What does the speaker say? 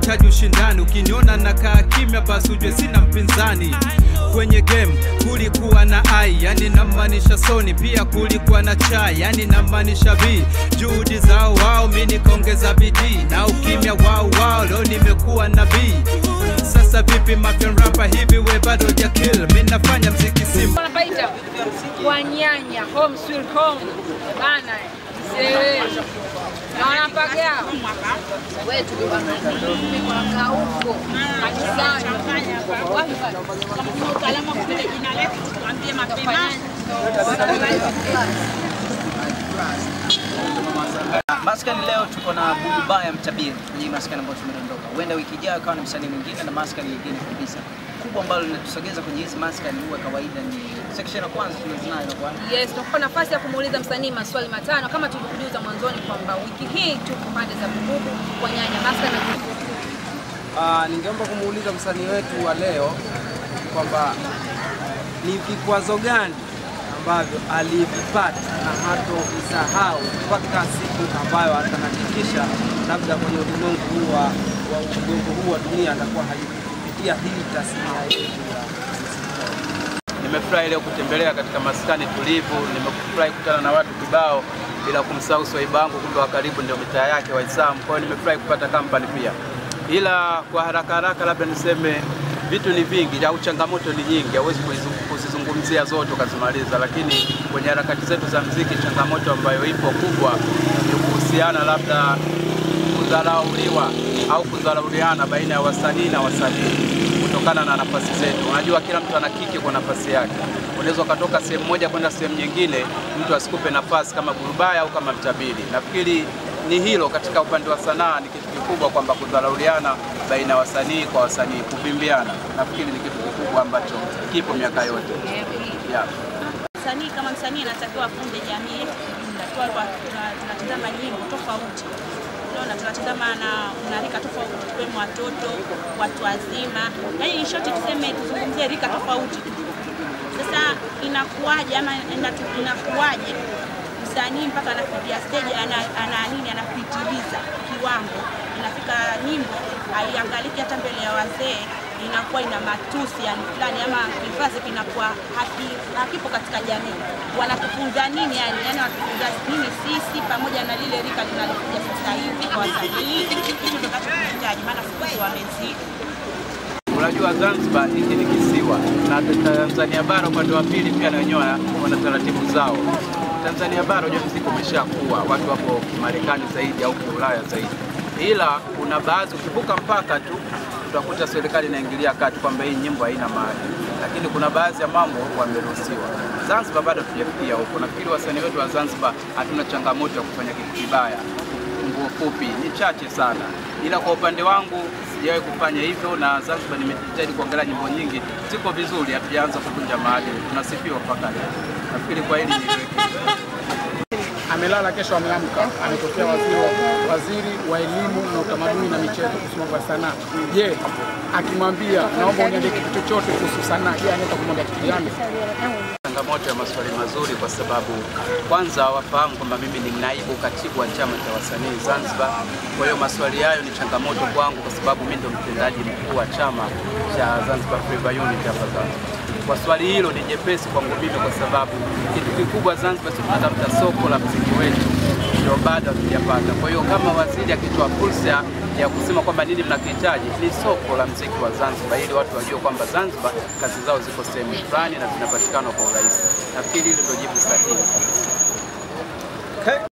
nahitaji ushindani. Ukiniona nakaa kimya, basi ujue sina mpinzani kwenye game. Kulikuwa na ai, yani namaanisha Sony, pia kulikuwa na chai, yani namaanisha B. Juhudi zao wao, mi nikaongeza bidii, na ukimya wao wao, leo nimekuwa nabii. Sasa vipi mafian rapa hivi, we bado ja kill? Mi nafanya mziki simple wanapaita kwa nyanya home sweet home bana sewe na wanapaga wetu wanakaa huko kanisani wapi pale? Usalama kupita jina letu tuambie mapema. Maskani leo tuko na Bubu Baya Mtabiri kwenye hii maskani ambayo tumedondoka. Huenda wiki ijayo akawa na msanii mwingine na maskani nyingine kabisa. Kubwa ambalo linatusogeza kwenye hizi maskani huwa kawaida ni section ya kwanza tunazonayo kwa Yes, tunakupa nafasi ya kumuuliza msanii maswali matano kama tulivyokujuza mwanzoni kwamba wiki hii tuko pande za Bububu kwa nyanya maska na Ah, ningeomba kumuuliza msanii wetu wa leo kwamba ni vikwazo gani ambavyo alivipata na hatovisahau mpaka siku ambayo atahakikisha labda kwenye ulimwengu huu wa wa ulimwengu huu wa dunia atakuwa halipitia hii tasnia yetu ya Nimefurahi leo kutembelea katika maskani tulivu, nimefurahi kukutana na watu kibao bila kumsahau swaiba wangu kumbe wa karibu ndio mitaa yake Waislamu. Kwa hiyo nimefurahi kupata kampani pia, ila kwa haraka haraka labda niseme vitu ni vingi au changamoto ni nyingi, hauwezi kuizu- kuzizungumzia zote ukazimaliza, lakini kwenye harakati zetu za mziki changamoto ambayo ipo kubwa ni kuhusiana labda kudharauliwa au kudharauliana baina ya wasanii na wasanii kutokana na nafasi zetu. Unajua, kila mtu ana kiki kwa nafasi yake. Unaweza ukatoka sehemu moja kwenda sehemu nyingine, mtu asikupe nafasi kama Burubaya au kama Mtabiri. Nafikiri ni hilo katika upande wa sanaa, ni kitu kikubwa kwamba kudharauliana baina ya wasanii kwa wasanii, kuvimbiana, nafikiri ni kitu kikubwa ambacho kipo miaka yote yeah. Msanii kama msanii anatakiwa afunde jamii yetu kijumla. Tuwa kwa- tuna- tunatazama nyimbo tofauti, unaona, tunatazama na na rika tofauti, tukiwemo watoto, watu wazima, yaani in short tuseme, tuzungumzie rika tofauti. Sasa inakuwaje ama inatu- inakuwaje msanii mpaka anafikia stage ana, ana nini anapitiliza kiwango, inafika nyimbo haiangaliki hata mbele ya wazee, inakuwa ina matusi yani fulani ama kizazi kinakuwa haki, hakipo katika jamii. Wanatufunza nini yani? Yani wanatufunza nini sisi pamoja na lile rika linalokuja sasa hivi kwa wasanii? Hicho ndio tunachokihitaji, maana siku hizi wamezidi. Unajua Zanzibar hiki ni kisiwa na Tanzania bara upande wa pili pia na wenyewe wana- wana taratibu zao. Tanzania bara unajua mziki umeshakuwa, watu wapo Kimarekani zaidi au Kiulaya zaidi, ila kuna baadhi ukivuka mpaka tu utakuta serikali inaingilia kati kwamba hii nyimbo haina maadili, lakini kuna baadhi ya mambo wameruhusiwa. Zanzibar bado tujafikia huko. Nafikiri wasanii wetu wa Zanzibar hatuna changamoto ya kufanya kitu kibaya nguo fupi ni chache sana, ila kwa upande wangu sijawahi kufanya hivyo, na Zanzibar nimejitahidi kuangalia nyimbo nyingi ziko vizuri, hatujaanza kuvunja maadili, tunasifiwa mpaka leo. Nafikiri kwa hili niliweke amelala kesho ameamka, ametokea waziri wa, waziri wa elimu na utamaduni na michezo kuhusu mambo ya sanaa. Je, akimwambia naomba uniambie kitu chochote kuhusu sanaa, je, anaweza kumwambia kitu gani? changamoto ya maswali mazuri, kwa sababu kwanza wafahamu kwamba mimi ni naibu katibu wa chama cha wasanii Zanzibar. Kwa hiyo maswali hayo ni changamoto kwangu, kwa sababu mimi ndo mtendaji mkuu wa chama cha Zanzibar Flavour Unit hapa Zanzibar. Kwa swali hilo ni jepesi kwangu mimi, kwa sababu kitu kikubwa Zanzibar sisi tunatafuta soko la mziki wetu, ndio bado hatujapata. Kwa hiyo kama waziri akitoa fursa ya kusema kwamba nini mnakihitaji, ni soko la mziki wa Zanzibar, ili watu wajue kwamba Zanzibar kazi zao ziko sehemu fulani na zinapatikana kwa urahisi. Nafikiri hilo ndio jibu sahihi.